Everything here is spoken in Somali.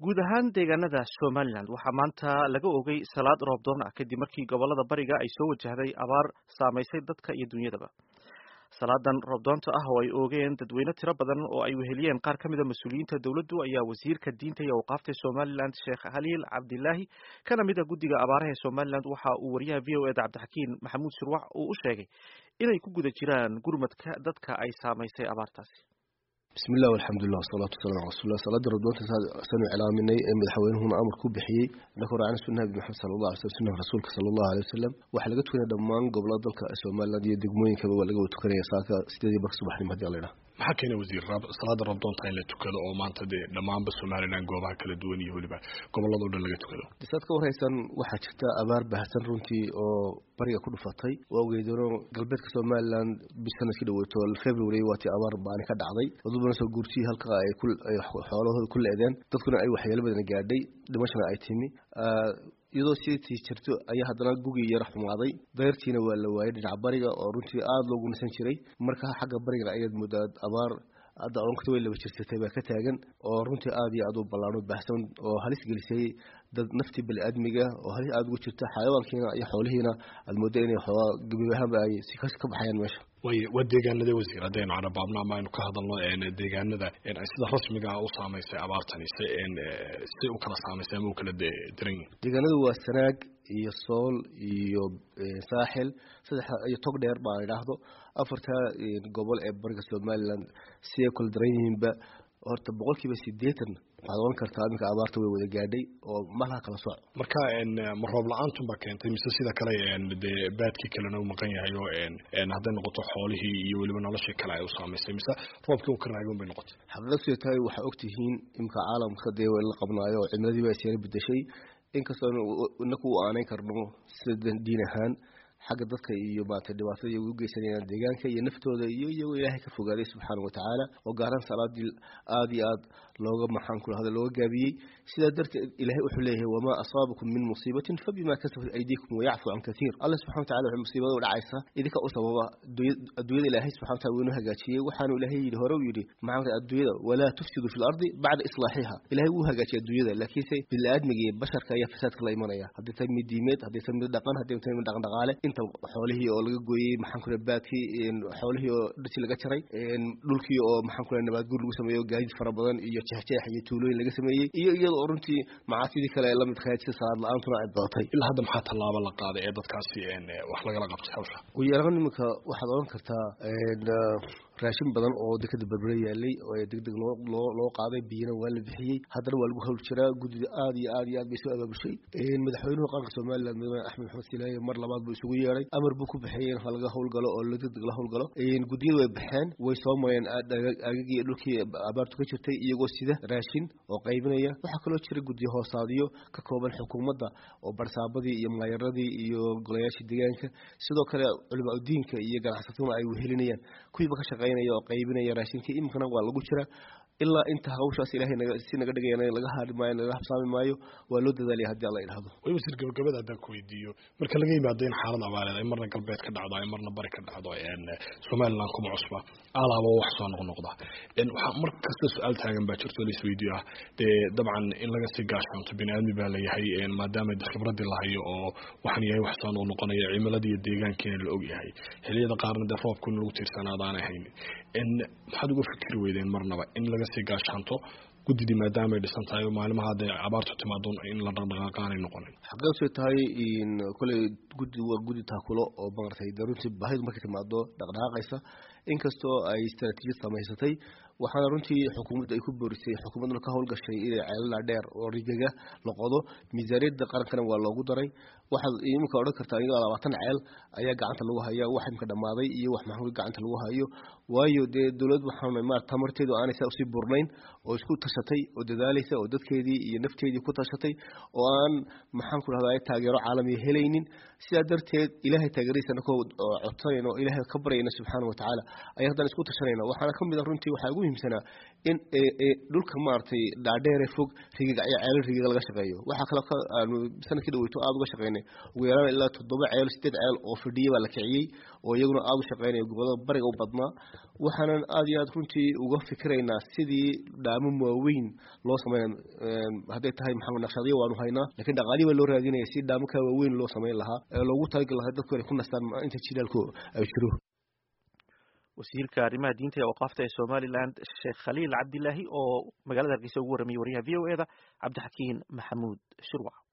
guud ahaan deegaanada somalilan waxaa maanta laga ogay salaad roobdoon ah kadib markii gobolada bariga ay soo wajahday abaar saamaysay dadka iyo dunyadaba salaadan roobdoonta ah oo ay oogeen dadweyne tiro badan oo ay weheliyeen qaar ka mida mas-uuliyiinta dowladdu ayaa wasiirka diinta iyo awqaafta somalilan sheekh haliil cabdilaahi kana mid a guddiga abaaraha ee somalilan waxa uu wariyaha v o eda cabdixakiin maxamuud shirwax uu u sheegay inay ku guda jiraan gurmadka dadka ay saamaysay abaartaasi bismi illah alxamdulilah wasalaatu wasalam ala rasulilah salaada roobdoonta saanu cilaaminay ee madaxweynuhuna amar ku bixiyey inaka raacna sunnaha nabi maxamed sala allah alay slam sunnaha rasuulka sala allahu alay wasalam waxaa laga tukanaya dhammaan gobolada dalka somaliland iyo degmooyinkaba waa laga wada tukanaya saaka sideedii barka subaxnimo hadii ala idhaha maxaa keena wasiir salaada roobdoonta in la tukado oo maanta dee dhammaanba somalilan goobaha kala duwan iyo weliba gobolladao dhan laga tukado saad ka warhaysaan waxaa jirta abaar baahsan runtii oo bariga ku dhufatay waa ogeydano galbeedka somalilan bis sanadkii dhaweyto february waatii abaar baani ka dhacday wadubana soo guurtiyii halka ay xoolahooda ku le-deen dadkuna ay waxyeelo badan gaadhay dhimashana ay timi iyadoo sitii jirto ayaa haddana gugii yara xumaaday dayrtiina waa la waayay dhinaca bariga oo runtii aada loogu nasan jiray marka xagga barigana ayaad moodaa abaar hadda onkata way laba jirsatay baa ka taagan oo runtii aada iyo aada u ballaano baahsan oo halis gelisay dad naftii bani-aadmiga oo halis aada ugu jirta xayawaankiina iyo xoolihiina aada mooda inay xoogaa gabibahaanba ay si ka baxayaan meesha way waa deegaanada wasiir haddaynu carabaabno ama aynu ka hadalno deegaanada sida rasmiga u saamaysay abaartani si si u kala saamaysay ama u kala diran yihin deegaanadu waa sanaag iyo sool iyo saaxil saddex iyo tog dheer baan idhaahdo afarta gobol ee bariga somaliland si ay kala daran yihiinba horta boqol kiiba sideetan waxaad oran kartaa iminka abaarta way wada gaadhay oo malaha kala sooc marka ma roob la-aantum baa keentay mise sida kale dee baadkii kalena u maqan yahay oo hadday noqoto xoolihii iyo weliba noloshii kale ay u saamaysay mise roobkii u ka raagoon bay noqotay xaqiiqadsiyo tahay waxaa ogtihiin iminka caalamka dee la qabnaayo oo cimiladiiba ay seera bedeshay inkastoo inaku u aanayn karno sida diin ahaan xagga dadka iyo maarata dhibaatada iyagu u geysanayaan deegaanka iyo naftooda iyo iyagoo ilaahay ka fogaaday subxaana watacaala oo gaaraan salaadii aada iyo aada looga maxaan ku lahada looga gaabiyey sidaa darteed ilaahay wuxuu leeyahay wamaa asaabakum min musiibatin fabima kasabat aydiikum wayacfu can kathiir alla subxana watacala wuxuu musiibada u dhacaysa idinka u sababa adduunyada ilaahay subxana watala wuu inoo hagaajiyey waxaanu ilaahay yidhi hore u yidhi maxaa adduunyada walaa tufsidu fi lardi bacda islaaxiha ilahay wuu hagaajiyay adduunyada laakiinse bini-aadmiga iyo basharka ayaa fasaadka la imanaya haddii tahay mid diimeed haddii tahay mid dhaqan haddii tahay mid dhaqan dhaqaale inta xoolihii oo laga gooyey maxaan ku lehay baadkii xoolihii oo dhirtii laga jaray dhulkii oo maxaan ku lehay nabaadguur lagu sameeyo gaadiid fara badan iyo jeexjeex iyo tuulooyin laga sameeyey iyo iyada oo runtii macaasidii kale ee lamidka ahayd sida salaad la-aantuna ay badatay ilaa hadda maxaa tallaabo la qaaday ee dadkaasi wax lagala qabtay hawsha ugu yaraan iminka waxaad oran kartaa raashin badan oo dekada berbere yaalay oo degdeg loo loo loo qaaday biyana waa la bixiyey haddana waa lagu hawl jiraa guddida aada iyo aada iyo aad bay soo abaabushay madaxweynuhu qaranka somaliland madaxweyne axmed maxamed silaaye mar labaad buu isugu yeeray amar buu ku bixiyey in laga howlgalo oo la degdeg la howlgalo guddiyadu way baxeen way soo mareen aagagii iyo dhulkii abaartu ka jirtay iyagoo sida raashin oo qaybinaya waxaa kaloo jira guddiyo hoosaadiyo ka kooban xukuumadda oo barsaabadii iyo maayaradii iyo golayaashii deegaanka sidoo kale culimaa udiinka iyo ganacsataduna ay wehelinayaan kuwiiba ka shaqeynaya oo qaybinaya raashinka iminkana waa lagu jira ilaa inta hawshaas ilahay naga si naga dhigaya laga haari maayo laga habsaami maayo waa loo dadaalaya haddii alla idhahdo way wasiir gabagabada haddaan ku weydiiyo marka laga yimaado in xaalad abaareed ay marna galbeed ka dhacdo ay marna bari ka dhacdo somaliland kuma cusba alaaba wax soo noqnoqda waxaa mar kasta su-aal taagan baa jirto la isweydiiyo ah dee dabcan in laga sii gaashaanto bini aadmi baa layahay maadaama khibradii lahayo oo waxaan yahay wax soo noqnoqonaya cimiladii iyo deegaankiina la og yahay xiliyada qaarna dee roobkuna lagu tiirsanaadaan ahayn maxaad uga fikri weydeen marnaba in laga sii gaashaanto guddidii maadaama ay dhisan tahay maalimaha hadday abaartu timaado in la dhaqdhaqaaqa aanay noqonin xaqiiqsay tahay koley guddi waa guddi taakulo oo maaragtay de runtii baahidu markay timaado dhaqdhaqaaqaysa inkastoo ay istaraatiijiyad samaysatay waxaana runtii xukuumadda ay ku boorisay xukuumadduna ka howlgashay inay ceelala dheer oo rigaga la qodo miisaaniyadda qarankana waa loogu daray waxaad iminka odhan kartaa iyadoo labaatan ceel ayaa gacanta lagu haya wax imka dhammaaday iyo wax maxamuud gacanta lagu hayo waayo dee dowlad waxaan maarata tamarteedu aanay saa usii burnayn oo isku tashatay oo dadaalaysa oo dadkeedii iyo nafteedii ku tashatay oo aan maxaan ku rahdaa taageero caalamiya helaynin sidaa darteed ilaahay taageeradiisana ko codsanayna oo ilaahay ka baryayna subxaana watacaala ayaa haddana isku tashanayna waxaana kamid a runtii waxaa ugu muhiimsanaa in dhulka maaragtay dhaadheere fog rigigacyo ceelo rigiga laga shaqeeyo waxaa kale aanu sanadkii dhaweyto aada uga shaqeynay ugu yaraan ilaa toddoba ceel sideed ceel oo fadhiya baa la kiciyey oo iyaguna aada u shaqeynaya gobolada bariga u badnaa waxaanan aada iyo aad runtii uga fikiraynaa sidii dhaamo waaweyn loo sameyn hadday tahay maxamed naqshadyo waanu haynaa lakiin dhaqaalihi baa loo raadinaya si dhaamaka waaweyn loo sameyn lahaa ee loogu talagali lahaa dadku inay ku nastaan inta jilaalku ay jiro wasiirka arrimaha diinta ee waqaafta ee somaliland sheekh khaliil cabdilaahi oo magaalada hargeysa ugu warramiyey wariyaha v o e da cabdixakiin maxamuud shirwac